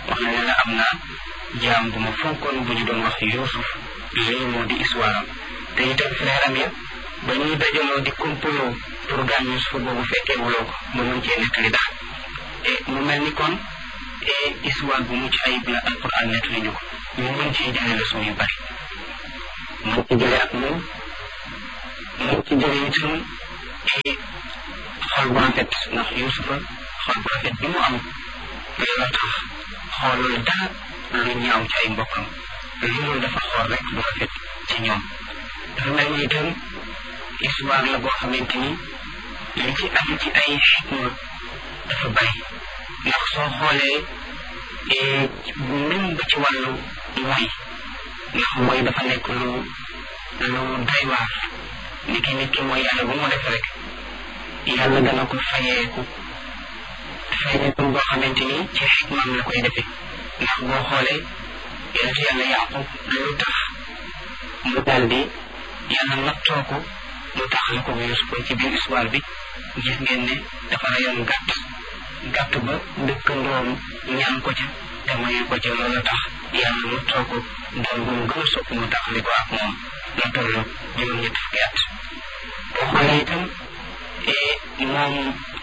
wax na ne la am na jaam bu ma fonkoon bu ñu doon wax Yuusuf lii moo di histoire am te itam frère am ya ba ñuy dajaloo di complot pour gaañ Yuusuf boobu fekkee wuloo ko mu mën cee nettali daal e mu mel ni kon histoire bu mucc ayib la alquran nettali ñu ko ñu mën cee jëlee leçon yu bari mën ci jëlee ak moom mën ci jëlee itam xol bu rafet ndax Yuusufa xol bu rafet bi mu am looloo tax xoolul dara lu ñaaw ci ay mbokkam lu mu dafa xool rek lu rafet ci ñoom dafa mel ni itam histoire la boo xamante ni li ci am ci ay xikma dafa bari ndax soo xoolee même ba ci wàllu mooy ndax mooy dafa nekk lu lu doy waar ni ki nit ki mooy yàlla bu mu def rek yàlla dana ko fayeeku fayeeku boo xamante ni ci xikmaam la koy defee ndax boo xoolee yonent yàlla yaqub lu tax mu daal di yàlla nattoo ko mu tax la ko Yuusuf ci biir histoire bi gis ngeen ne dafa rayoon gàtt gàtt ba dëkkandoom ñaan ko ca te mayu ko ca loolu tax yàlla nattoo ko doom bu mu gën a sopp mu tax li ko ak moom la toll juróom-ñetti fukki at boo xoolee itam moom